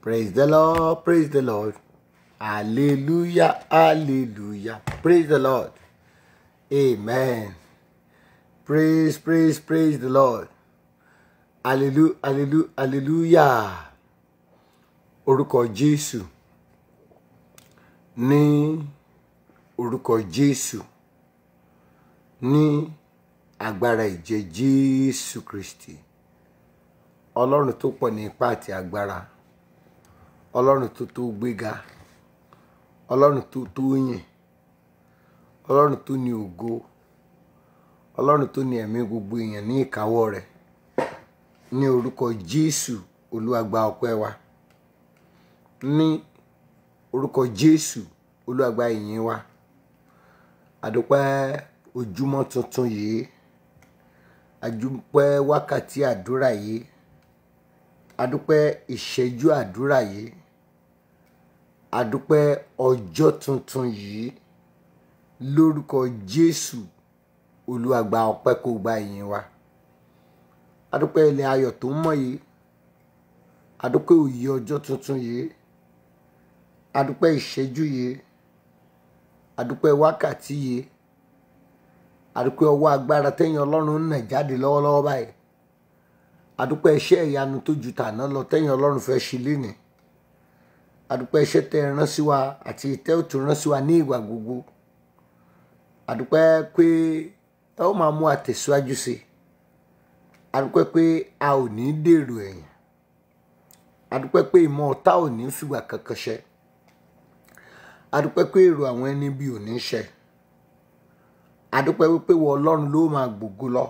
Praise the Lord, praise the Lord. Hallelujah, hallelujah. Praise the Lord. Amen. Praise, praise, praise the Lord. Hallelujah, hallelujah, hallelujah. Orúkọ Jésù. Ní orúkọ Jésù. Ní agbára ìjẹ Jésù Kristi. Ọlọ́run tó pọ̀ ní ipá àti agbára. Ọlọ́run tó tó gbéga. Ọlọ́run tó tó yìn. Ọlọ́run tó ní ògo. Ọlọ́run tó ní ẹ̀mí gbogbo èèyàn ní ìkáwọ́ rẹ̀. Ní orúkọ Jésù Olúwa gba ọpẹ́ wa. Ní orúkọ Jésù Olúwa gba ìyìn wa. Àdúpẹ́ ojúmọ́ tuntun yìí. Àdúpẹ́ wákàtí àdúrà yìí. Àdúpẹ́ ìṣẹ́jú àdúrà yìí. Àdúpẹ́ ọjọ́ tuntun yìí. Lórúkọ Jésù Olúwa gba ọpẹ́ kó gba ìyìn wa. Àdúpẹ́ ilẹ̀ ayọ̀ tó mọ́ yìí. Àdúpẹ́ òye ọjọ́ tuntun yìí. Àdúpẹ́ ìṣẹ́jú yìí. Àdúpẹ́ wákàtí yìí. Àdúpẹ́ ọwọ́ agbára tẹ́yìn Ọlọ́run ń nà jáde lọ́wọ́lọ́wọ́ báyìí. Àdúpẹ́ iṣẹ́ ìyanu tó ju tàná lọ tẹ́yìn Ọlọ́run fẹ́ ṣe lénìí. Àdúpẹ́ iṣẹ́ tẹ́ ẹ rán sí wa àti ìtẹ́ ò tún rán sí wa ní ìgbà gbogbo. Àdúpẹ́ pé ẹ ó máa mú àtẹ̀síwájú sí i. Àdúpẹ́ pé a ò ní dèrò ẹ̀yìn. Àdúpẹ́ pé ìmọ̀ ọ̀tá ò ní fìgbà kankan ṣẹ. Àdúpẹ́ pé èrò àwọn ẹni bí ò ní ṣẹ. Àdúpẹ́ wípé wọ Ọlọ́run ló máa gbògo lọ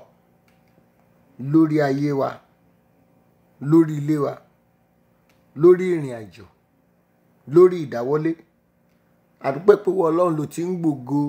lórí ayé wa, lórí ilé wa, lórí ìrìn àjò, lórí ìdáwọ́lé. Àdúpẹ́ pé wọ Ọlọ́run ló ti ń gbògo.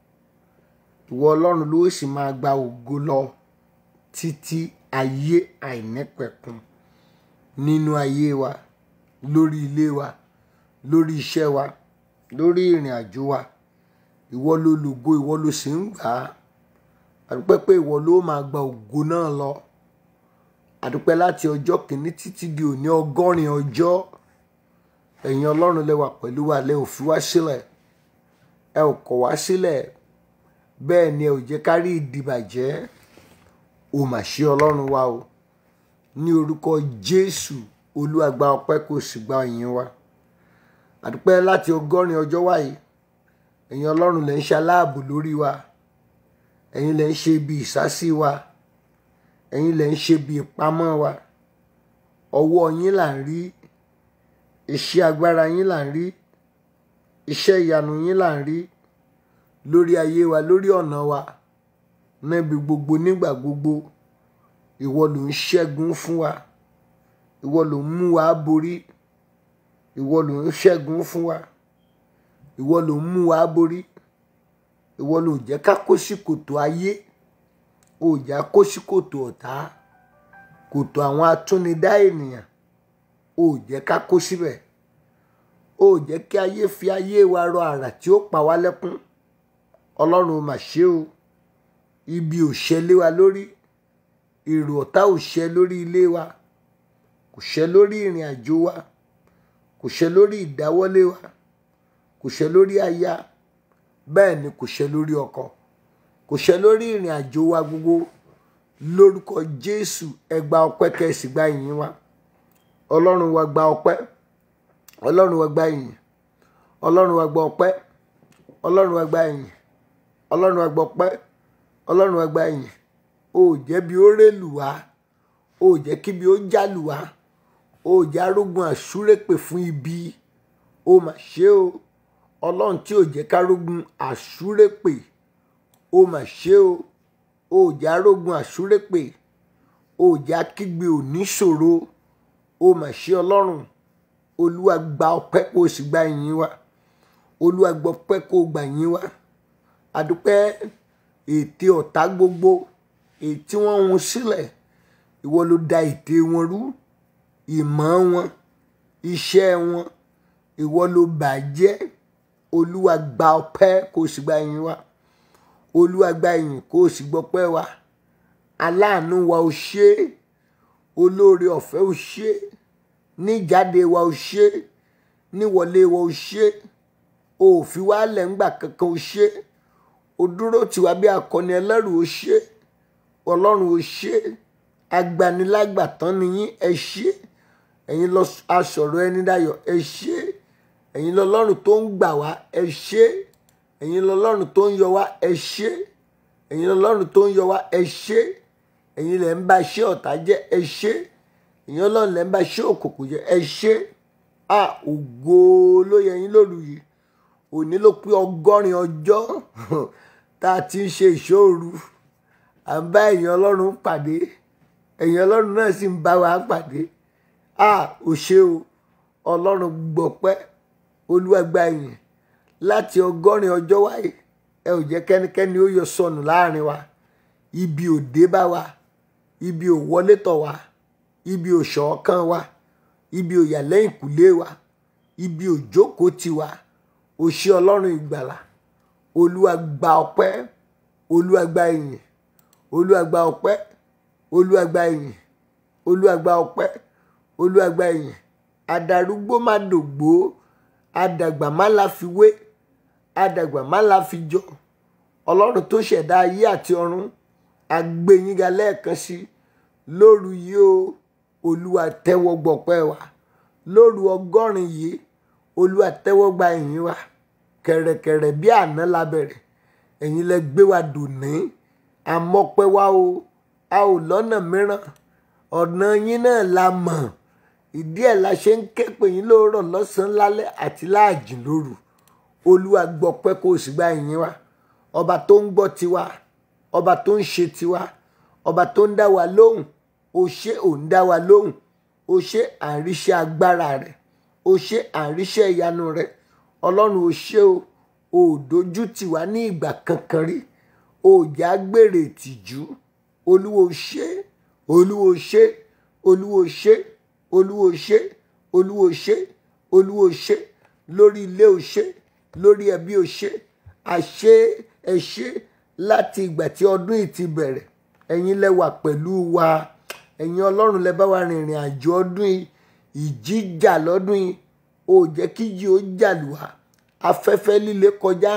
Ìwọ Ọlọ́run ló sì máa gba ògo lọ títí ayé àìnípẹ̀kun nínú ayé wa, lórí ilé wa, lórí iṣẹ́ wa, lórí ìrìn àjò wa. Ìwọ ló lògo, ìwọ ló sì ń gbà á. Àdúpẹ́ pé ìwọ ló máa gba ògo náà lọ. Àdúpẹ́ láti ọjọ́ kìíní títí di òní ọgọ́rin ọjọ́. Ẹ̀yin Ọlọ́run lẹ wà pẹ̀lú wa, lẹ ò fi wá sílẹ̀. Ẹ ò kọ̀ wá sílẹ̀. Bẹ́ẹ̀ ni ẹ ò jẹ́ ká rí ìdìbàjẹ́. O mà ṣe Ọlọ́run wa o. Ní orúkọ Jésù Olúwa gba ọpẹ́ kó sì gba ìyìn wa. Àdúpẹ́ láti ọgọ́rin ọjọ́ wáyé. Ẹ̀yin Ọlọ́run lẹ ń ṣe aláàbò lórí wa. Ẹ̀yin lẹ ń ṣe ibi ìsásí wa. Ẹ̀yin lẹ ń ṣe ibi ìpamọ́ wa. Ọwọ́ yín là ń rí. Iṣẹ́ agbára yín là ń rí. Iṣẹ́ ìyanu yín là ń rí. Lórí ayé wa, lórí ọ̀nà wa. Níbi gbogbo nígbà gbogbo. Ìwọ ló ń ṣẹ́gun fún wa. Ìwọ ló ń mú wa borí. Ìwọ ló ń ṣẹ́gun fún wa. Ìwọ ló ń mú wa borí. Ìwọ ló jẹ́ ká kó sí kòtò ayé. O jà kó sí kòtò ọ̀tá. Kòtò àwọn atúnidá ènìyàn. O jẹ́ ká kó síbẹ̀. O jẹ́ kí ayé fi ayé wa rọ àrà tí ó pa wá lẹ́kún. Ọlọ́run o mà ṣe o. Ibi ò ṣẹlẹ̀ wa lórí. Èrò ọ̀tá ò ṣẹ lórí ilé wa. Kò ṣẹ lórí ìrìn àjò wa. Kò ṣẹ lórí ìdáwọ́lé wa. Kò ṣẹ lórí aya. Bẹ́ẹ̀ ni kò ṣẹ lórí ọkọ. Kò ṣẹ lórí ìrìn àjò wa gbogbo. Lórúkọ Jésù ẹ gba ọpẹ́ kẹ́sì gba ìyìn wa. Ọlọ́run wa gba ọpẹ́. Ọlọ́run wa gba ìyìn. Ọlọ́run wa gba ọpẹ́. Ọlọ́run wa gba ìyìn. Ọlọ́run wa gba ọpẹ́. Ọlọ́run wa gba ìyìn. O ò jẹ́ bí ó rélù wá. O ò jẹ́ kí bí ó jálù wá. O ò jẹ́ arógun àṣúrépè fún ibi. O mà ṣe o. Ọlọ́run tí ò jẹ́ kárógun àṣúrépè. O mà ṣe o. O ò jẹ́ arógun àṣúrépè. O ò jẹ́ akígbe oníṣòro. O mà ṣe Ọlọ́run. Olúwa gba ọpẹ́ kó o sì gba ìyìn wa. Olúwa gba ọpẹ́ kó o gba ìyìn wa. Àdúpẹ́ ète ọ̀tá gbogbo èyí tí wọ́n hun sílẹ̀. Ìwọ ló da ète wọn rú. Ìmọ̀ wọn, iṣẹ́ wọn, ìwọ ló bàjẹ́. Olúwa gba ọpẹ́ kó o sì gba ìyìn wa. Olúwa gba ìyìn kó o sì gbọpẹ́ wa. Aláàánú wa o ṣé. Olóore ọ̀fẹ́ o ṣé. níjáde wa ò ṣe níwọlé wa ò ṣe ò fi wá lẹ̀ ńgbà kankan ò ṣe ó dúró tiwa bí akọni ẹlẹ́rù ò ṣe ọlọ́run ò ṣe agbanilágbàtán nìyín ẹ ṣe ẹ̀yin lọ asọ̀rọ̀ ẹni dayọ̀ ẹ ṣe ẹ̀yin lọ́lọ́run tó ń gbà wá ẹ ṣe ẹ̀yin lọ́lọ́run tó ń yọ wá ẹ ṣe ẹ̀yin lọ́lọ́run tó ń yọ wá ẹ ṣe ẹ̀yin lẹ̀ ń bá iṣẹ́ ọ̀tá jẹ́ ẹ ṣe ẹ̀yin ọlọ́run lẹ̀ ń bá iṣẹ́ òkùnkùn jẹ́ ẹ ṣe à ògo ló yẹ yín lóru yìí òní ló pé ọgọ́rin ọjọ́ tá a ti ń ṣe ìṣòru à ń bá ẹ̀yin ọlọ́run pàdé ẹ̀yin ọlọ́run náà sì ń bá wa pàdé à ò ṣe o ọlọ́run gbọpẹ́ olúwa gba ìyìn láti ọgọ́rin ọjọ́ wáyé ẹ ò jẹ́ kẹ́nikẹ́ni ó yọ sọnù láàrin wa ibi ò dé bá wa ibi ò wọlé tọ̀ wá ibi ò ṣọ̀ọ́kàn wa ibi ò yà lẹ́yìn kùlé wa ibi ò jókòó tì wá o ṣé ọlọ́run ìgbàlà olúwa gba ọpẹ́ olúwa gba ìyìn olúwa gba ọpẹ́ olúwa gba ìyìn olúwa gba ọpẹ́ olúwa gba ìyìn adarúgbó má dògbó adàgbà má la fi wé adàgbà má la fi jọ ọlọ́run tó ṣẹ̀dá ayé àti ọ̀run agbẹ́yìnga lẹ́ẹ̀kan sí lóru yìí o olúwa tẹ́wọ́ gbọpẹ́ wa lóru ọgọ́rin yìí olúwa tẹ́wọ́ gba ìyìn wa kẹ̀rẹ̀kẹ̀rẹ̀ bí àná la bẹ̀rẹ̀ ẹ̀yin lẹ gbé wa dòní àmọ́pẹ́ wa o a ò lọ́nà mìíràn ọ̀nà yín náà la mọ̀ ìdí ẹ̀ la ṣe ń ké pè yín lóòrọ̀ lọ́sàn-án lálẹ́ àti láàjìn lóru olúwa gbọpẹ́ kó o sì gba ìyìn wa ọba tó ń gbọ́ tiwa ọba tó ń ṣe tiwa ọba tó ń dá wa lóhùn o ṣé ò ń dá wa lóhùn o ṣé àríṣẹ́ agbára rẹ̀ o ṣé àríṣẹ́ ìyanu rẹ̀ ọlọ́run o ṣé o ò dojú tì wá ní ìgbà kankan rí o já gbèrè ìtìjú olúwo ṣé olúwo ṣé olúwo ṣé olúwo ṣé olúwo ṣé olúwo ṣé lórí ilé o ṣé lórí ẹbí o ṣé àṣé ẹ ṣé láti ìgbà tí ọdún yìí ti bẹ̀rẹ̀ ẹ̀yin lẹ wà pẹ̀lú wa ẹ̀yin ọlọ́run lẹ bá wa rìnrìn àjò ọdún yìí ìjìjà lọ́dún yìí ò jẹ́ kí ìjì ó jà lù wá afẹ́fẹ́ líle kọjá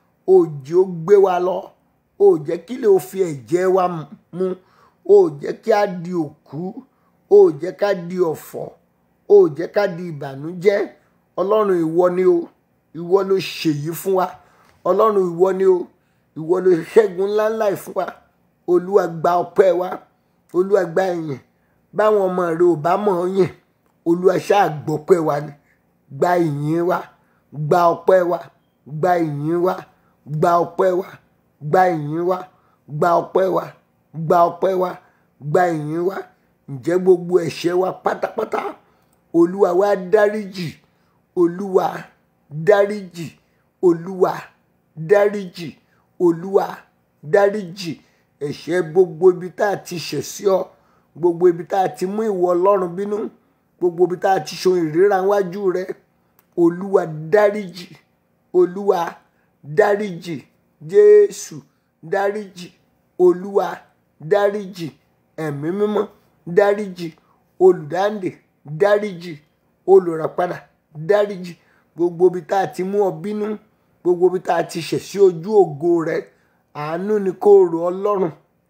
òjì ó gbé wa lọ ò jẹ́ kí lè fi ẹ̀jẹ̀ wa mu ò jẹ́ kí a di òkú ò jẹ́ ká di ọ̀fọ̀ ò jẹ́ ká di ìbànújẹ́ ọlọ́run ìwọ ni o ìwọ ló ṣèyí fún wa ọlọ́run ìwọ ni o ìwọ ló ṣẹ́gun ńláńlá yìí fún wa olúwa gba ọpẹ́ wa olúwa gba ìyìn báwọn ọmọ rẹ ò bá mọ̀ ọ́ yìn olúwa ṣáà gbọ́pẹ́ wa ni gba ìyìn wa gba ọpẹ́ wa gba ìyìn wa gba ọpẹ́ wa gba ìyìn wa gba ọpẹ́ wa gba ọpẹ́ wa gba ìyìn wa ǹjẹ́ gbogbo ẹ̀ṣẹ̀ wa pátápátá olúwa wa dáríjì olúwa dáríjì olúwa dáríjì olúwa dáríjì ẹ̀ṣẹ̀ gbogbo ibi tá a ti ṣẹ̀ sí ọ gbogbo ibi tá a ti mú ìwọ ọlọ́run bínú gbogbo ibi tá a ti ṣe ìríra wájú rẹ olúwa dáríjì olúwa dáríjì jésù dáríjì olúwa dáríjì ẹ̀mí mímọ́ dáríjì olùdáǹdè dáríjì olùràpadà dáríjì gbogbo ibi tá a ti mú ọ bínú gbogbo ibi tá a ti ṣẹ̀ sí ojú ògo rẹ àánú ni kó rò ọlọ́run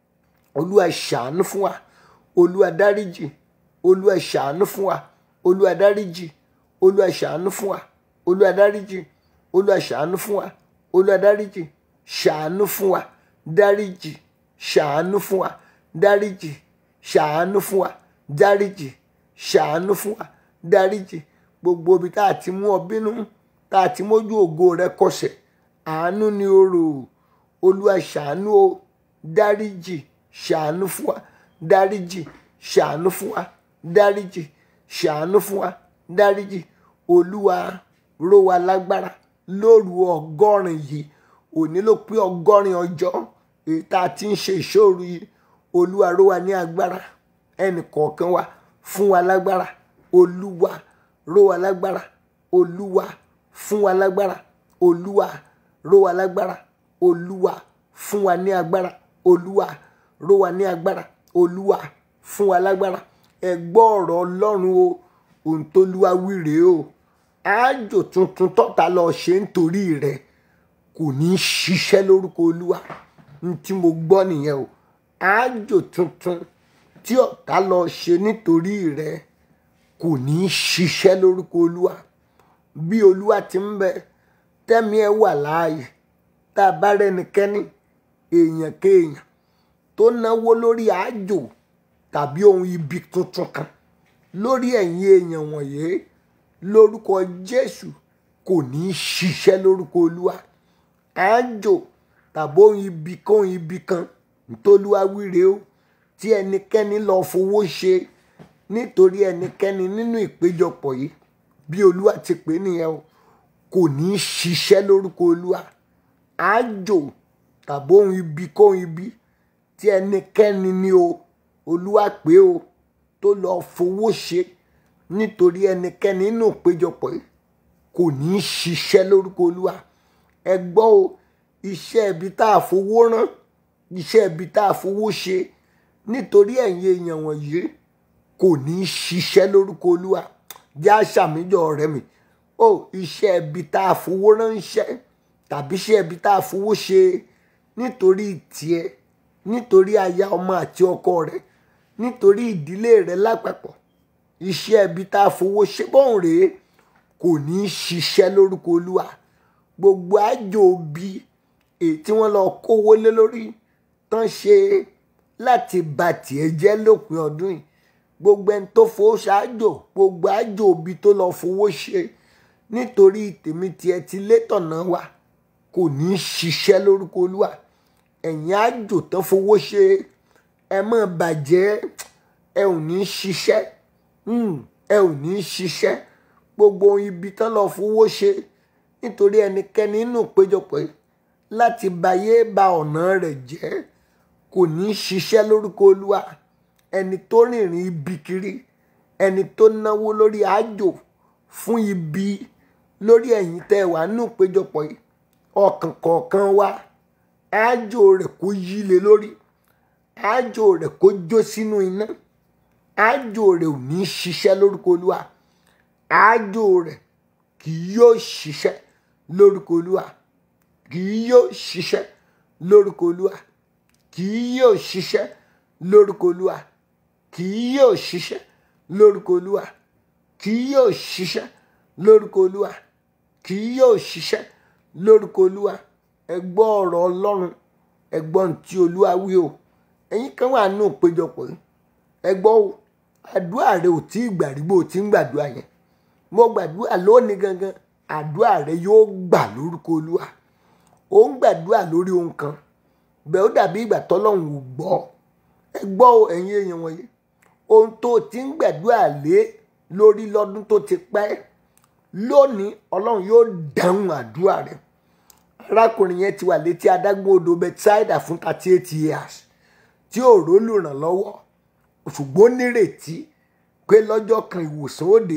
olúwa ṣàánú fún wa olúwa dáríjì olúwa ṣàánú fún wa olúwa dáríjì olúwa ṣàánú fún wa olúwa dáríjì olúwa ṣàánú fún wa olúwa dáríjì ṣàánú fún wa dáríjì ṣàánú fún wa dáríjì ṣàánú fún wa dáríjì ṣàánú fún wa dáríjì gbogbo ibi tá a ti mú ọ bínú tá a ti mójú ògo rẹ kọsẹ̀ àánú ni o rò olúwa ṣàánú o dáríjì ṣàánú fún wa dáríjì ṣàánú fún wa dáríjì ṣàánú fún wa dáríjì olúwa ró wa lágbára lóru ọgọ́rin yìí òní ló pé ọgọ́rin ọjọ́ èyí tá a ti ń ṣe ìṣòro yìí olúwa ró wa ní agbára ẹnì kọ̀ọ̀kan wa fún wa lágbára olúwa ró wa lágbára olúwa fún wa lágbára olúwa ró wa lágbára olúwa fún wa ní agbára olúwa ró wa ní agbára olúwa fún wa lágbára ẹ gbọ́ ọ̀rọ̀ ọlọ́run o ohun tó lúwa wí rèé o àjò tuntun tọ́ta lọ ṣe nítorí rẹ kò ní í ṣiṣẹ́ lórúkọ olúwa ní tí mo gbọ́ nìyẹn o àjò tuntun tí ọ̀tá lọ ṣe nítorí rẹ kò ní í ṣiṣẹ́ lórúkọ olúwa bí olúwa ti ń bẹ tẹ́mi ẹ wà láàyè tá a bá rẹ́nikẹ́ni èèyàn kéèyàn tó náwó lórí àjò tàbí ohun ibi tuntun kan lórí ẹ̀yin èèyàn wọ̀nyí lórúkọ jésù kò ní í ṣiṣẹ́ lórúkọ olúwa àjò tàbí ohun ibi kóhun ibi kan ntòlúwa wíre o tí ẹnikẹ́ni lọ fowó ṣe nítorí ẹnikẹ́ni nínú ìpéjọpọ̀ yìí bí olúwa ti pè é nìyẹn o kò ní í ṣiṣẹ́ lórúkọ olúwa àjò tàbí ohun ibi kóhun ibi tí ẹnikẹ́ni ní o olúwa pé o tó lọ fowó ṣe nítorí ẹnikẹ́ni nínú ìpéjọpọ̀ yìí kò ní í ṣiṣẹ́ lórúkọ olúwa ẹ gbọ́ o iṣẹ́ ibi tá a fowó rán iṣẹ́ ibi tá a fowó ṣe nítorí ẹ̀yin èèyàn wọ̀nyí kò ní í ṣiṣẹ́ lórúkọ olúwa jẹ́ àṣàmìjọ ọ̀rẹ́ mi o iṣẹ́ ibi tá a fowó ránṣẹ́ tàbí iṣẹ́ ibi tá a fowó ṣe nítorí tiẹ̀ nítorí aya ọmọ àti ọkọ rẹ nítorí ìdílé rẹ lápapọ̀ iṣẹ́ ibi tá a fowó ṣe bọ́ọ̀n rèé kò ní í ṣiṣẹ́ lórúkọ olúwa gbogbo àjò bí èyí tí wọ́n lọ kówó lé lórí tán ṣe láti bà tiẹ̀ jẹ́ lópin ọdún yìí gbogbo ẹni tó fowó ṣáájò gbogbo àjò òbí tó lọ fowó ṣe nítorí tèmi tiẹ̀ ti létọ̀nà wa kò ní í ṣiṣẹ́ lórúkọ olúwa ẹ̀yin àjò tán fowó ṣe ẹ má bàjẹ́ ẹ ò ní í ṣiṣẹ́ ẹ ò ní í ṣiṣẹ́ gbogbo ohun ibi tán lọ fowó ṣe nítorí ẹnikẹ́ni nínú ìpéjọpọ̀ yìí láti bayé ba ọ̀nà rẹ̀ jẹ́ kò ní í ṣiṣẹ́ lórúkọ olúwa ẹni tó rìnrìn ibi kiri ẹni tó náwó lórí àjò fún ibi lórí ẹ̀yin tẹ́ wà nínú ìpéjọpọ̀ yìí ọkàn kọ̀ọ̀kan wa àjò rẹ̀ kó yí lé lórí àjò rẹ̀ kó jó sínú iná àjò rẹ̀ ò ní í ṣiṣẹ́ lórúkọ olúwa àjò rẹ̀ kì yóò ṣiṣẹ́ lórúkọ olúwa kì yóò ṣiṣẹ́ lórúkọ olúwa kì yóò ṣiṣẹ́ lórúkọ olúwa kì yóò ṣiṣẹ́ lórúkọ olúwa kì yóò ṣiṣẹ́ lórúkọ olúwa kì yóò ṣiṣẹ́ lórúkọ olúwa ẹ gbọ́ ọ̀rọ̀ ọlọ́run ẹ gbọ́ ohun tí olúwa wí o ẹ̀yin kan wà nínú ìpéjọpọ̀ yìí ẹ gbọ́ o àdúrà rẹ ò tí ì gbà rí bó o ti ń gbàdúrà yẹn mo gbàdúrà lónìí gangan àdúrà rẹ yóò gbà lórúkọ olúwa ó ń gbàdúrà lórí ohun kan bẹ́ẹ̀ ó dàbí ìgbà tọ́lọ́run ò gbọ́ ẹ gbọ́ o ẹ̀yin èèyàn wọ̀nyí ohun tó o ti ń gbàdúrà lé lórí lọ́dún tó ti pẹ́ lónìí ọlọ́run yóò dáhùn àdúrà rẹ arákùnrin yẹn ti wà létí adágún odò Bethsaida fún thirty eight years tí ò rólùrànlọ́wọ́ ṣùgbọ́n nírètí pé lọ́jọ́ kan ìwòsàn òde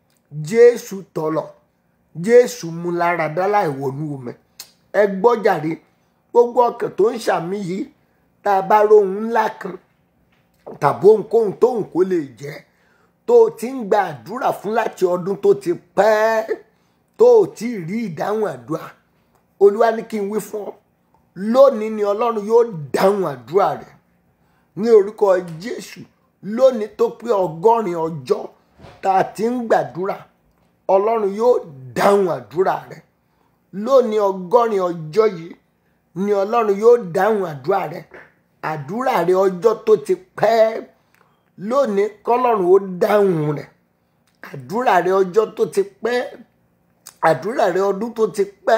jésù tọ̀lọ̀ jésù mú lára dá láì wọnú omi ẹ gbọ́ jàre gbogbo ọkàn tó ń ṣàmì yìí tá a bá rohun ńlá kan tàbí ohunkóhun tóhun kó lè jẹ́ tó o ti ń gba àdúrà fún láti ọdún tó ti pẹ́ tó o ti rí ìdáhùn àdúrà olúwa ní kí n wí fún ọ lónìí ni ọlọ́run yóò dáhùn àdúrà rẹ ní orúkọ jésù lónìí tó pé ọgọ́rin ọjọ́ tá a ti ń gbàdúrà ọlọ́run yóò dáhùn àdúrà rẹ lónìí ọgọ́rin ọjọ́ yìí ni ọlọ́run yóò dáhùn àdúrà rẹ àdúrà rẹ ọjọ́ tó ti pẹ́ lónìí kọ́lọ́run ó dáhùn rẹ àdúrà rẹ ọjọ́ tó ti pẹ́ àdúrà rẹ ọdún tó ti pẹ́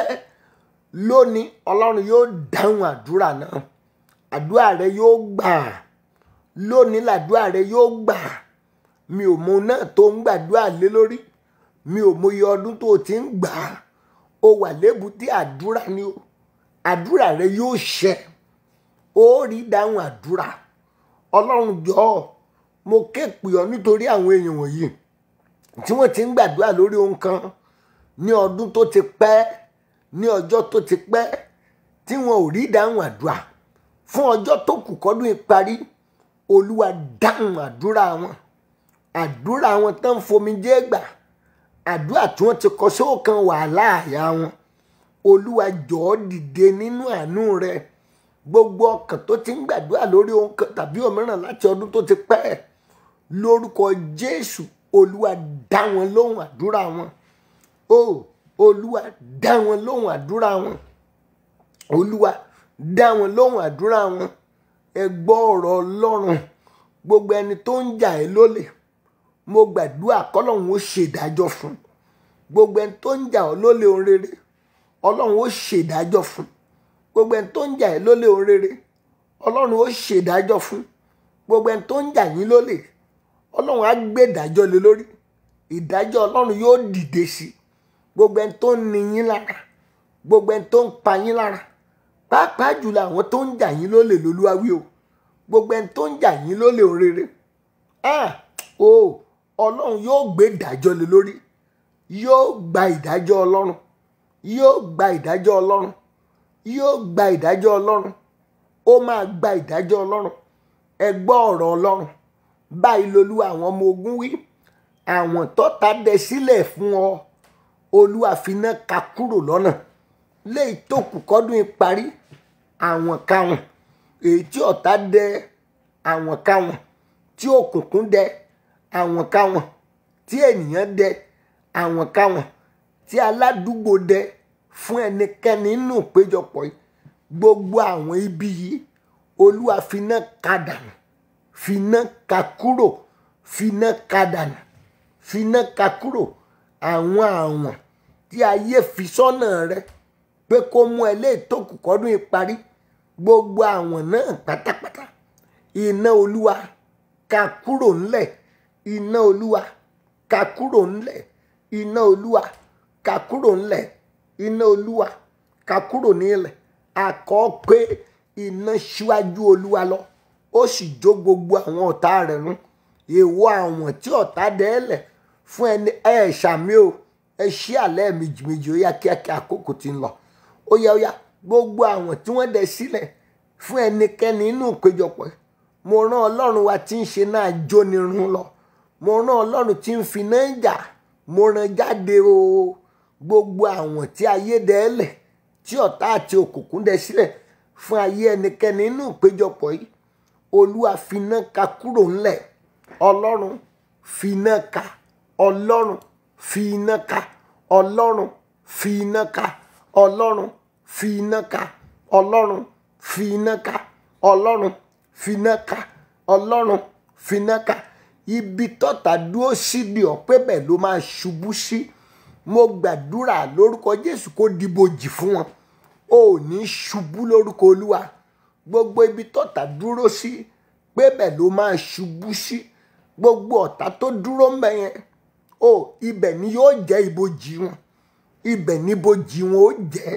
lónìí ọlọ́run yóò dáhùn àdúrà náà àdúrà rẹ yóò gbà lónìí làdúrà rẹ yóò gbà mi ò mọ náà tó ń gbàdúrà lé lórí mi ò mọ iye ọdún tó ti ń gbà á ó wà lébùtí àdúrà ni o àdúrà rẹ yóò ṣẹ ó rí dáhùn àdúrà ọlọ́run jọ̀ọ́ mo ké pè ọ́ nítorí àwọn èèyàn wọ̀nyí tí wọ́n ti ń gbàdúrà lórí ohun kan ní ọdún tó ti pẹ́ ní ọjọ́ tó ti pẹ́ tí wọn ò rí dáhùn àdúrà fún ọjọ́ tó kù kọ́dún ìparí olúwa dáhùn àdúrà wọn àdúrà wọn tán ń fomijé gbà àdúrà tí wọ́n ti kọ sóòkan wàhálà àyà wọn olúwa jọ̀ọ́ dìde nínú àánú rẹ gbogbo ọkàn tó ti ń gbàdúrà lórí ohun kan tàbí òmíràn láti ọdún tó ti pẹ́ lórúkọ jésù olúwa dá wọn lóhùn àdúrà wọn o olúwa dá wọn lóhùn àdúrà wọn olúwa dá wọn lóhùn àdúrà wọn ẹ gbọ́ ọ̀rọ̀ ọlọ́run gbogbo ẹni tó ń jà ẹ́ lólè mo gbàdúrà kọ́lọ́run ó ṣèdájọ́ fún gbogbo ẹni tó ń jà ọ́ lólè ohun rere ọlọ́run ó ṣèdájọ́ fún gbogbo ẹni tó ń jà ẹ́ lólè ohun rere ọlọ́run ó ṣèdájọ́ fún gbogbo ẹni tó ń jà yín lólè ọlọ́run á gbé ìdájọ́ lé lórí ìdájọ́ ọlọ́run yóò dìde sí gbogbo ẹni tó ń ni yín lára gbogbo ẹni tó ń pa yín lára pàápàá jùlọ àwọn tó ń jà yín lólè lolúwawí o gbogbo ẹni tó ń jà yín lólè ohun rere ah o ọlọ́run yóò gbé ìdájọ́ lé lórí yóò gba ìdájọ́ ọlọ́run yóò gba ìdájọ́ ọlọ́run yóò gba ìdájọ́ ọlọ́run ó máa gba ìdájọ́ ọlọ́run ẹ gbọ́ ọ̀rọ̀ ọlọ́run báyìí lolúwa àwọn ọmọ ogun wí àwọn tọ́ta dẹ sílẹ̀ fún ọ olúwa finá ka kúrò lọ́nà léyìí tó kù kọ́dún parí àwọn káwọn èyí tí ọ̀tá dẹ àwọn káwọn tí òkùnkùn dẹ àwọn káwọn tí ènìyàn dẹ àwọn káwọn tí aládùúgbò dẹ fún ẹnikẹ́ni nínú ìpéjọpọ̀ yìí gbogbo àwọn ibi yìí olúwa finá ka dànù finá ka kúrò finá ka dànù finá ka kúrò àwọn àwọn tí ayé fi sọ́nà rẹ pé kó mú ẹ lé ìtòkù kọ́dún ìparí gbogbo àwọn náà pátápátá iná olúwa ka kúrò ńlẹ̀ iná olúwa ka kúrò ńlẹ̀ iná olúwa ka kúrò ńlẹ̀ iná olúwa ka kúrò nílẹ̀ àkọ́ pé iná ṣíwájú olúwa lọ ó sì jó gbogbo àwọn ọ̀tá rẹ̀ run èèwọ̀ àwọn tí ọ̀tá dẹ́ẹ̀lẹ̀ fún ẹni ẹ ṣàmì o ẹ ṣí àlẹ́ méjì méjì ó yá kíákíá àkókò tí ń lọ ó yá ó yá gbogbo àwọn tí wọ́n dẹ sílẹ̀ fún ẹnikẹ́ni inú ìpéjọpọ̀ mo rán ọlọ́run wa tí ń ṣe náà jónirun lọ mo rán ọlọ́run tí ń fi náà jà mo rán jáde o gbogbo àwọn tí ayé dẹ́ẹ̀lẹ̀ tí ọ̀tá àti òkùnkùn dẹ sílẹ̀ fún ayé ẹnikẹ́ni inú ìpéjọpọ̀ yìí olúwa finá ka kúrò ńlẹ̀ ọlọ́run finá ka ọlọ́run finá ka ọlọ́run finá ka ọlọ́run finá ka ọlọ́run finá ka ọlọ́run finá ka ọlọ́run finá ka ibi tọ́ta dúró sí di ọ̀pẹ́ bẹ́ẹ̀ ló máa ṣubú sí mo gbàdúrà lórúkọ jésù kó dìbòjì fún wọn ò ní ṣubú lórúkọ olúwa gbogbo ibi tọ́ta dúró sí pé bẹ́ẹ̀ ló máa ṣubú sí gbogbo ọ̀tá tó dúró ń bẹ yẹn o ibẹ̀ ni yóò jẹ́ ibojì wọn ibẹ̀ ni ibojì wọn ó jẹ́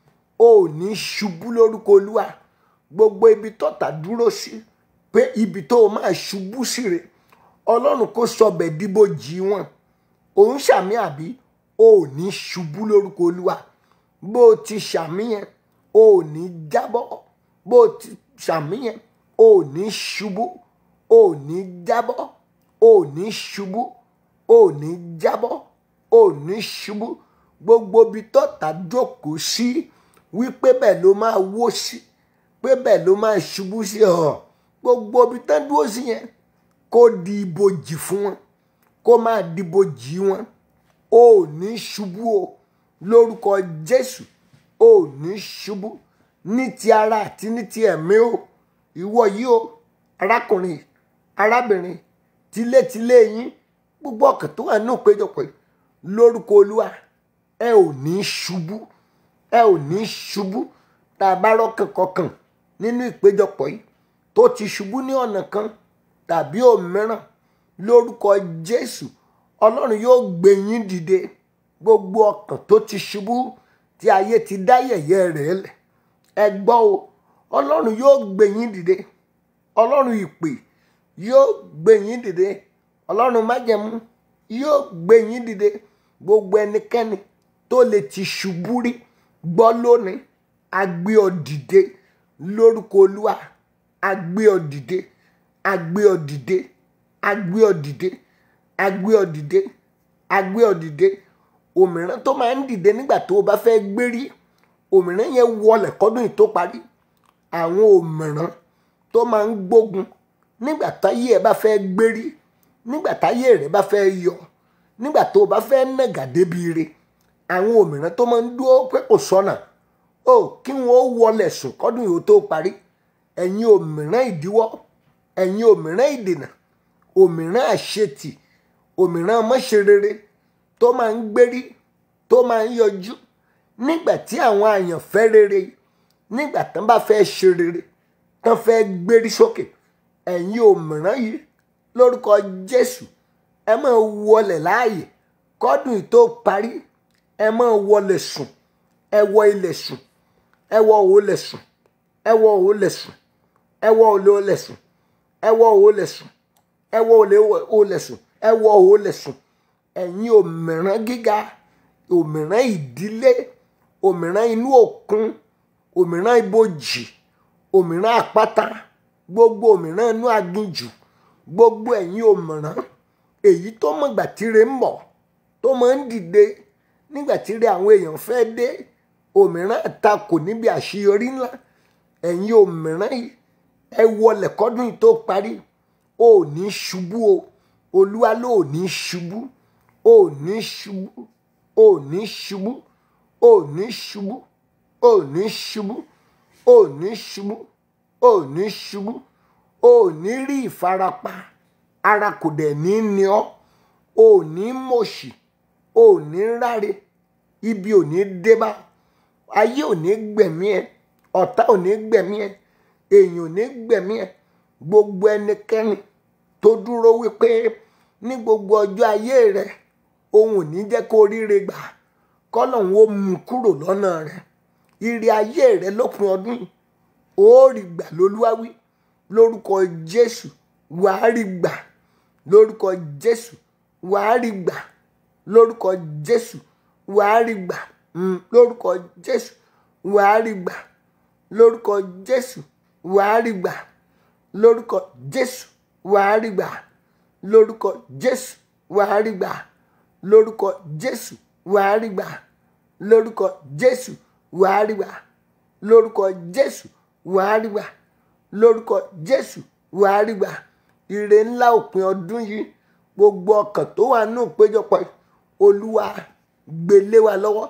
o ní ṣubú lórúkọ olúwa gbogbo ibi tọ́ta dúró sí pé ibi tó o máa ṣubú sí rè ọlọ́run kò sọbẹ̀ díbojì wọn òun ṣàmì àbí o ò ní ṣubú lórúkọ olúwa bó o ti ṣàmì yẹn o ò ní jábọ́ bó o ti ṣàmì yẹn o ò ní ṣubú o ò ní jábọ́ o ò ní ṣubú o ò ní jábọ́ o ò ní ṣubú gbogbo ibi tọ́ta jókòó sí wípé bẹ́ẹ̀ ló máa wó sí pé bẹ́ẹ̀ ló máa ṣubú sí ọ̀ gbogbo ibi tán dúró sí yẹn kó di ibojì fún wọn kó máa di ibojì wọn o ò ní ṣubú o lórúkọ Jésù o ò ní ṣubú ní ti ara àti ní ti ẹ̀mí o ìwọ yìí o arákùnrin arábìnrin tilétilé yín gbogbo ọkàn tó wà nínú ìpéjọpọ̀ yìí lórúkọ olúwa ẹ ò ní ṣubú ẹ ò ní ṣubú tá a bá rọ́kàn kọkàn nínú ìpéjọpọ̀ yìí tó ti ṣubú ní ọ̀nà kan tàbí òmíràn lórúkọ jésù ọlọ́run yóò gbé yín dìde gbogbo ọkàn tó ti ṣubú tí ayé ti dá yẹ̀yẹ́ rẹ̀ lẹ̀ ẹ gbọ́ o ọlọ́run yóò gbé yín dìde ọlọ́run ìpè yóò gbé yín dìde ọlọ́run májẹ̀mú yóò gbé yín dìde gbogbo ẹnikẹ́ni tó lè ti ṣubú rí gbọ́ lónìí a gbé ọ dìde lórúkọ olúwa a gbé ọ dìde a gbé ọ dìde a gbé ọ dìde agbé ọ dìde agbé ọ dìde òmìrán tó máa ń dìde nígbà tó o bá fẹ́ gbérí òmìrán yẹn wọlẹ̀ kọ́dún yìí tó parí àwọn òmìrán tó máa ń gbógun nígbà táyé ẹ bá fẹ́ gbérí nígbà táyé rẹ bá fẹ́ yọ nígbà tó o bá fẹ́ nàgà débi ire àwọn òmìrán tó máa ń dúró pé kò sọ́nà ó kí wọ́n ó wọlẹ̀ sùn kọ́dún yìí ó tó parí ẹ̀yin òmìrán ìdíwọ́ ẹ̀yin òmìrán ìdènà òmìrán àṣetì òmìrán mọ́ṣerere tó máa ń gbérí tó máa ń yọjú nígbà tí àwọn àyànfẹ́ rere nígbà tán bá fẹ́ ṣe rere tán fẹ́ gbérí sókè ẹ̀yin òmìrán yìí lórúkọ Jésù ẹ máa wọlẹ̀ láàyè kọ́dún yìí tó parí ẹ máa wọlẹ̀ sùn ẹ wọ ilẹ̀ sùn ẹ wọ òòlẹ̀ sùn ẹ wọ òòlẹ̀ sùn ẹ wọ òòlẹ̀ sùn ẹ wọ òòlẹ̀ sùn ẹ wọ òòlẹ̀ sùn ẹ wọ òòlẹ̀ sùn ẹ̀yin òmìrán gíga òmìrán ìdílé òmìrán inú òkun òmìrán ibojì òmìrán àpáta gbogbo òmìrán inú aginjù gbogbo ẹ̀yin òmìrán èyí tó mọ̀gbà tíre ń bọ̀ tó máa ń dìde nígbà tíre àwọn èèyàn fẹ́ dé òmìrán àtakò níbi àṣeyọrí ńlá ẹ̀yin òmìrán yìí ẹ wọlẹ̀ kọ́dún yìí tó parí ò ní ṣubú o olúwa ló ò ní ṣubú ò ní ṣubú ò ní ṣubú ò ní ṣubú ò ní ṣubú ò ní ṣubú ò ní ṣubú ò ní rí ìfarapa ara kò dẹ̀ ní ní ọ́ ò ní mọ̀ṣì ò ní ráre ibi ò ní débá ayé ò ní gbẹ̀mí ẹ ọ̀tá ò ní gbẹ̀mí ẹ èèyàn ò ní gbẹ̀mí ẹ gbogbo ẹnikẹ́ni tó dúró wípé ní gbogbo ọjọ́ ayé rẹ òun ò ní jẹ́ kó ríre gbà kọ́lọ́hún ó mú kúrò lọ́nà rẹ ire ayé rẹ lópin ọdún yìí ó rí gbà lólúwáwí lórúkọ Jésù wàá rí gbà lórúkọ Jésù wàá rí gbà lórúkọ Jésù wàá rí gbà lórúkọ Jésù wàá rí gbà lórúkọ Jésù wàá rí gbà lórúkọ Jésù wàá rí gbà lórúkọ Jésù wàá rí gbà lórúkọ Jésù wàá rí gbà lórúkọ Jésù wàá rí gbà lórúkọ Jésù wàá rí gbà lórúkọ Jésù wàá rí gbà ire ńlá òpin ọdún yìí gbogbo ọkàn tó wà nù péjọpọ̀ olúwa gbélé wa lọ́wọ́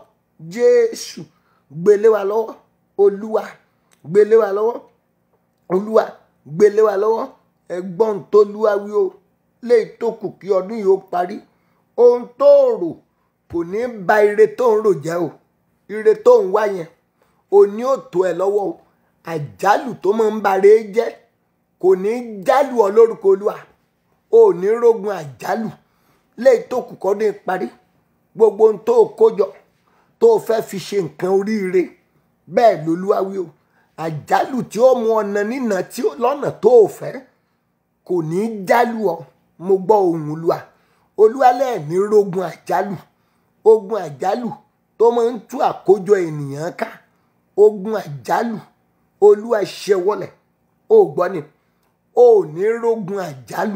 Jésù gbélé wa lọ́wọ́ olúwa gbélé wa lọ́wọ́ olúwa gbélé wa lọ́wọ́ ẹ̀gbọ́n tó lúwa wí o léyìí tó kù kí ọdún yìí ó parí ohun tó rò kò ní ba ire tó ń rò jẹ́ o ire tó ń wá yẹn òní ò tó ẹ lọ́wọ́ o àjálù tó máa ń ba re jẹ́ kò ní jálù ọ lórúkọ olúwa ò ní rógun àjálù léyìí tó kù kọ́ ní parí gbogbo ohun tó kó jọ tó fẹ́ fi ṣe nǹkan oríire bẹ́ẹ̀ lolúwa wí o àjálù tí ó mú ọ̀nà nínà tí lọ́nà tó o fẹ́ kò ní í jálù ọ mo gbọ́ ohùn olúwa olúwa lẹ́ẹ̀ní rógun àjálù ogun àjálù tó máa ń tú àkójọ ènìyàn ká ogun àjálù olúwa ṣẹwọlẹ̀ ó gbọ́ ni ó ní rógun àjálù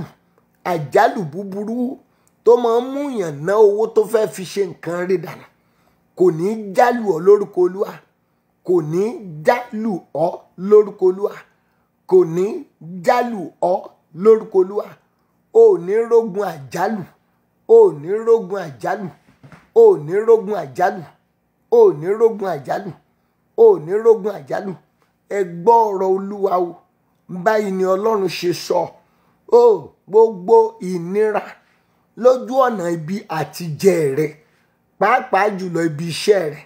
àjálù búburú tó máa ń mú yàn ná owó tó fẹ́ fi ṣe nǹkan rí dànù kò ní í jálù ọ lórúkọ olúwa kò ní jálù ọ lórúkọ olúwa kò ní jálù ọ lórúkọ olúwa ò ní rógun àjálù ò ní rógun àjálù ò ní rógun àjálù ò ní rógun àjálù ò ní rógun àjálù ẹ gbọ́ ọ̀rọ̀ olúwa o báyìí ni ọlọ́run ṣe sọ ó gbogbo ìnira lójú ọ̀nà ibi àtijẹ rẹ pàápàá jùlọ ibi iṣẹ́ rẹ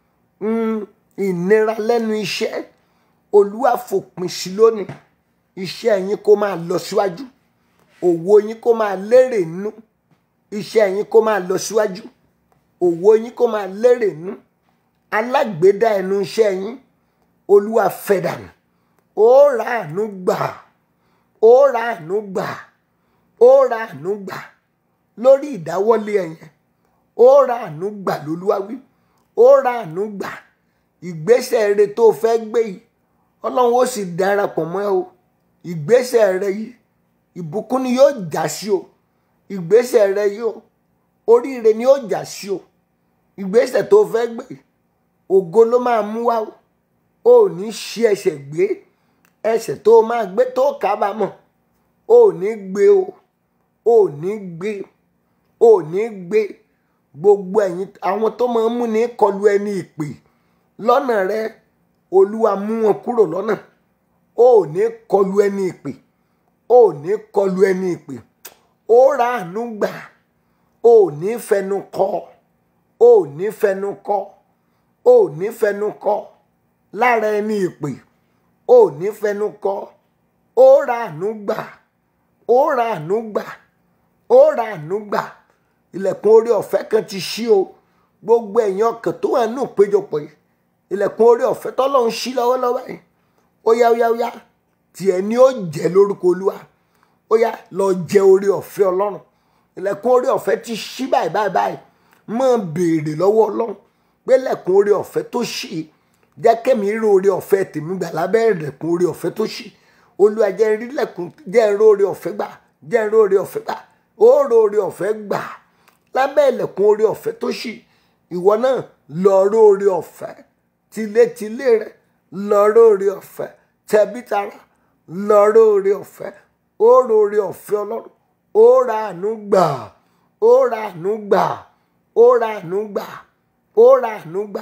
ìnira lẹ́nu iṣẹ́ olúwa fòpin sí lónìí iṣẹ́ yín kó máa lọ síwájú òwò yín kó máa lérè nú iṣẹ́ yín kó máa lọ síwájú òwò yín kó máa lérè nú alágbèédá ẹnu iṣẹ́ yín olúwa fẹ́ dànù ó ra àánú gbà ó ra àánú gbà ó ra àánú gbà lórí ìdáwọ́lé ẹ̀yẹn ó ra àánú gbà lolúwa wí ó ra àánú gbà ìgbésẹ̀ rẹ tó fẹ́ gbé yìí ọlọ́run ó sì darapọ̀ mọ́ ẹ o ìgbésẹ̀ rẹ yìí ìbùkún ni yóò já sí o ìgbésẹ̀ rẹ yìí o oríire ni ó jà sí o ìgbésẹ̀ tó fẹ́ gbé ògo ló máa mú wá o ò ní ṣí ẹsẹ̀ gbé ẹsẹ̀ tó máa gbé tó kábàámọ̀ ò ní gbé o ò ní gbé ò ní gbé gbogbo ẹ̀yin àwọn tó máa ń mú ní kọlu ẹni ìpè lọ́nà rẹ olúwa mú wọn kúrò lọ́nà ò ní kọlu ẹni ìpè ò ní kọlu ẹni ìpè ó ra àánú gbà ò ní fẹnu kọ ò ní fẹnu kọ ò ní fẹnu kọ lára ẹni ìpè ò ní fẹnu kọ ó ra àánú gbà ó ra àánú gbà ó ra àánú gbà ilẹ̀kùn orí ọ̀fẹ́ kan ti ṣí o gbogbo ẹ̀yin ọkàn tó wà nù péjọpọ̀ yìí ilẹ̀kùn orí ọ̀fẹ́ tọ́lọ́run ṣí lọ́wọ́lọ́wọ́ yìí ó yá ó yá ó yá tiẹ̀ ni ó jẹ́ lórúkọ olúwa ó yá lọ jẹ orí ọ̀fẹ́ ọlọ́run ilẹ̀kùn orí ọ̀fẹ́ ti ṣí báyìí báyìí báyìí máa béèrè lọ́wọ́ ọlọ́run pé ilẹ̀kùn orí ọ̀fẹ́ tó ṣí jẹ́ kẹ́mi rí orí ọ̀fẹ́ tèmi gbà lábẹ́ ilẹ̀kùn orí ọ̀fẹ́ tó ṣí olúwa jẹ́ rí ilẹ̀kùn jẹ́ rí orí ọ̀fẹ́ gbà jẹ́ rí orí ọ̀fẹ́ gbà ó rí orí ọ̀fẹ́ gbà lábẹ́ ilẹ̀kùn orí ọ̀fẹ́ tó ṣí ìwọ náà lọ rí orí ọ̀fẹ́ tilétilé rẹ lọ rí orí ọ̀fẹ́ tẹbítara lọ rí orí ọ̀fẹ́ ó rí orí ọ̀fẹ́ ọlọ́run ó ra àánú gbà ó ra àánú gbà ó ra àánú gbà ó ra àánú gbà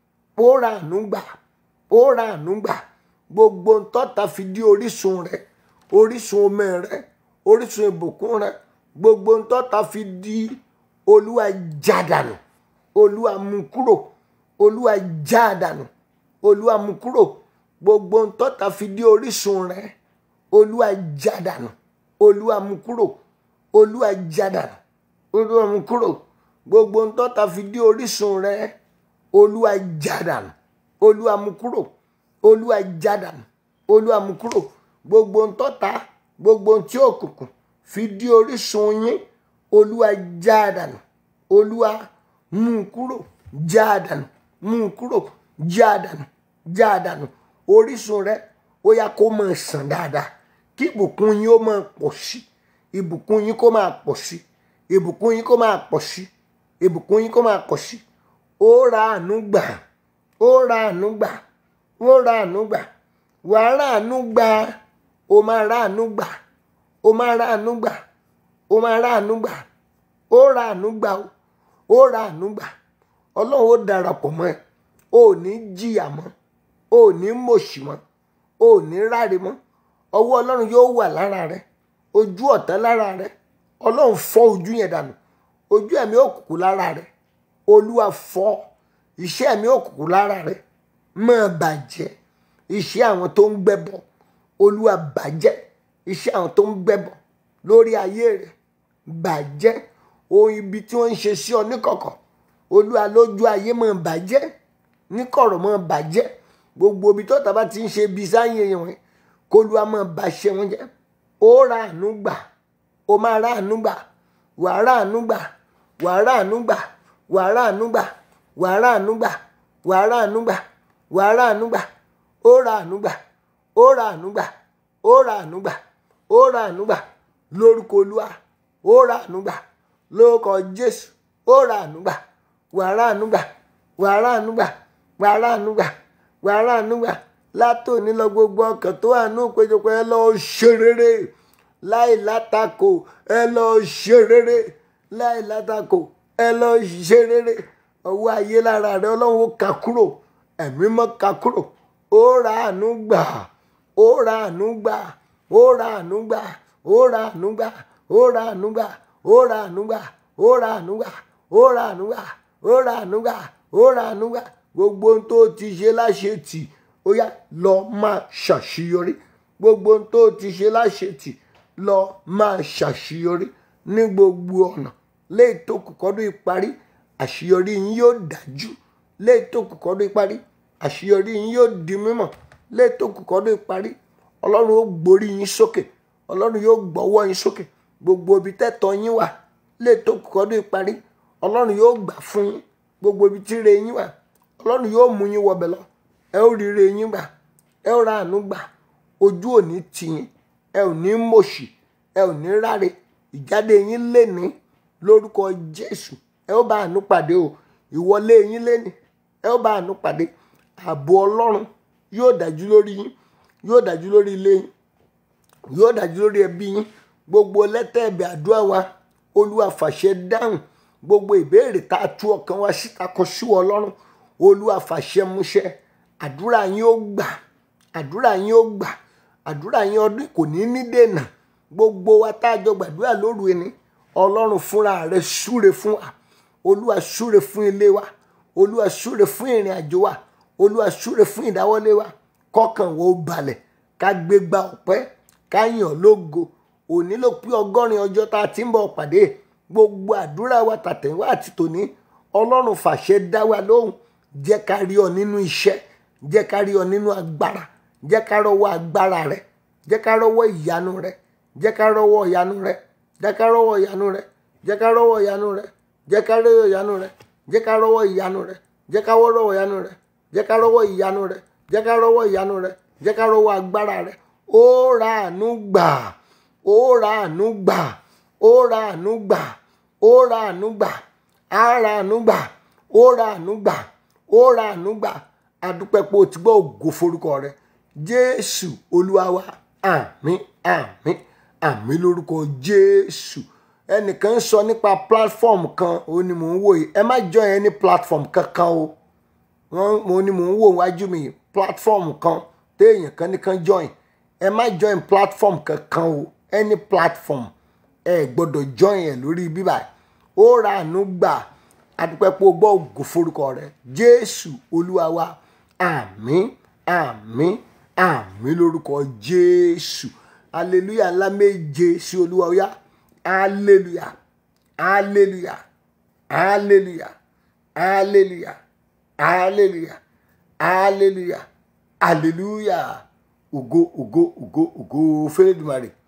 ó ra àánú gbà ó ra àánú gbà gbogbo ntọ́ta fi di orísun rẹ orísun omi rẹ orísun ìbùkún rẹ gbogbo ntọ́ta fi di olúwa jádànù olúwa mú kúrò olúwa jádànù olúwa mú kúrò gbogbo ntọ́ta fi di orísun rẹ olúwa jádànù olúwa mú kúrò olúwa jádànù olúwa mú kúrò gbogbo ntọ́ta fi di orísun rẹ olúwa jádànù olúwa mú kúrò olúwa jádànù olúwa mú kúrò gbogbo ntọ́ta gbogbo ntí òkùnkùn fi di orísun yín olúwa jádànù olúwa mú kúrò jádànù mú kúrò jádànù jádànù orísun rẹ ó yá kó máa sàn dáadáa kí ìbùkún yín ó máa pọ̀ sí ìbùkún yín kó máa pọ̀ sí ìbùkún yín kó máa pọ̀ sí ìbùkún yín kó máa pọ̀ sí ó ra àánú gbà ó ra àánú gbà ó ra àánú gbà wà á ra àánú gbà ó máa ra àánú gbà ó máa ra àánú gbà ó máa ra àánú gbà ó ra àánú gbà ó ra àánú gbà ọlọ́run ó darapọ̀ mọ́ ẹ ó ní jìyà mọ́ ó ní mòṣì mọ́ ó ní ráre mọ́ ọwọ́ ọlọ́run yóò wà lára rẹ ojú ọ̀tá lára rẹ ọlọ́run fọ́ ojú yẹn dànù ojú ẹ̀mí òkùnkùn lára rẹ olúwa fọ́ iṣẹ́ ẹ̀mí òkùnkùn lára rẹ máa bàjẹ́ iṣẹ́ àwọn tó ń gbẹ́bọ olúwa bàjẹ́ iṣẹ́ àwọn tó ń gbẹ́bọ lórí ayé rẹ bàjẹ́ ohun ibi tí wọ́n ń ṣe sí ọ níkọ̀kọ̀ olúwa lójú ayé máa bàjẹ́ níkọ̀rọ̀ máa bàjẹ́ gbogbo ibi tó tàbá ti ń ṣe bí sáyé wọn kólúwa máa bá ṣe wọn jẹ́ ó ra àánú gbà ó máa ra àánú gbà wà á ra àánú gbà wà á ra àánú gbà wà á ra àánú gbà wà á ra àánú gbà wà á ra àánú gbà wà á ra àánú gbà ó ra àánú gbà ó ra àánú gbà ó ra àánú gbà ó ra àánú gbà lórúkọ olúwa ó ra àánú gbà lórúkọ jésù ó ra àánú gbà wà á ra àánú gbà wà á ra àánú gbà wà á ra àánú gbà wà á ra àánú gbà látòní lọ gbogbo ọkàn tó wà ní òpéjọpọ̀ ẹ lọ ṣe rere láì látakò ẹ lọ ṣe rere láì látakò ẹ lọ ṣe rere ọwọ́ ayé lára rẹ ọlọ́run ó kà kúrò ẹ̀mí mọ́ kà kúrò ó ra àánú gbà ó ra àánú gbà ó ra àánú gbà ó ra àánú gbà ó ra àánú gbà ó ra àánú gbà ó ra àánú gbà ó ra àánú gbà ó ra àánú gbà ó ra àánú gbà gbogbo ohun tó ti ṣe láṣetì ó yá lọ máa ṣàṣeyọrí gbogbo ohun tó ti ṣe láṣetì lọ máa ṣàṣeyọrí ní gbogbo ọ̀nà léyìí tó kù kọ́dún ìparí àṣeyọrí yín yóò dájú léyìí tó kù kọ́dún ìparí àṣeyọrí yín yóò di mímọ̀ léyìí tó kù kọ́dún ìparí ọlọ́run ó gborí yín sókè ọlọ́run yóò gbọ́wọ́ yín sókè gbogbo ibi tẹ́tọ́ yín wà léyìí tó kù kọ́dún ìparí ọlọ́run yóò gbà fún yín gbogbo ibi tí ire yín wà ọlọ́run yóò mú yín wọbẹ̀ lọ ẹ ó rí ire yín gbà ẹ ó ra àánú gbà ojú ò ní tì yín ẹ ò ní mòṣì ẹ ò ní ráre ìjáde yín léni lórúkọ jésù ẹ ó bá àánú pàdé o ìwọlé yín léni ẹ ó bá àánú pàdé ààbò ọlọ́run yóò dájú lórí yín yóò dájú lórí ilé yín yóò dájú lórí ẹbí yín gbogbo lẹ́tẹ̀ẹ̀bẹ̀ àdúrà wa olúwa fàṣẹ dáhùn gbogbo ìbéèrè tá a tú ọkàn wa síta kọ sí ọlọ́run olúwa fàṣẹ múṣẹ àdúrà yín ó gbà àdúrà yín ó gbà àdúrà yín ọdún kò ní ní dènà gbogbo wa tá a jọ gbàdúrà lóru ẹni ọlọ́run fúnra rẹ̀ súre fún wa olúwa súre fún ilé wa olúwa súre fún ìrìn àjò wa olúwa súre fún ìdáwọ́lé wa kọ́kàn wo balẹ̀ ká gbégbá ọpẹ́ ká yàn lógo òní ló pé ọgọ́rin ọjọ́ tá a ti ń bọ̀ pàdé gbogbo àdúrà wa tàtẹ̀wá àti tòní ọlọ́run fàṣẹ dá wa lóhùn jẹ́ ká rí ọ nínú iṣẹ́ jẹ́ ká rí ọ nínú agbára jẹ́ ká rọwọ́ agbára rẹ jẹ́ ká rọwọ́ ìyanu rẹ jẹ́ ká rọwọ́ ìyanu rẹ jẹ́ ká rọwọ́ ìyanu rẹ jẹ́ ká rọwọ́ ìyanu rẹ jẹ́ ká rọwọ́ ìyanu rẹ jẹ́ ká rọwọ́ ìyanu rẹ jẹ́ ká rọwọ́ ìyanu rẹ jẹ́ ká rọwọ́ ìyanu rẹ jẹ́ ká rọwọ́ ìyanu rẹ jẹ́ ká rọwọ́ agbára rẹ ó ra àánú gbà ó ra àánú gbà ó ra àánú gbà ó ra àánú gbà á ra àánú gbà ó ra àánú gbà ó ra àánú gbà adúpẹ́ pé o ti gbọ́ ògo forúkọ rẹ jésù olúwa wa àmín àmín àmín lórúkọ jésù ẹnìkan ń sọ nípa platform kan ó ní mò ń wò yìí ẹ má join any platform kankan o wọn mo ní mò ń wò wájú mi platform kan téèyàn kan nìkan join ẹ má join platform kankan o any platform ẹ gbọ́dọ̀ join ẹ lórí bíbá ó ra àánú gbà adúpẹ́ pé o gbọ́ ògo forúkọ rẹ jésù olúwa wa àmín àmín àmín lórúkọ jésù hallelujah ńlá méje sí olúwa ọyá hallelujah hallelujah hallelujah hallelujah hallelujah hallelujah hallelujah ògo ògo ògo ògo fẹ́lẹ́dùmarè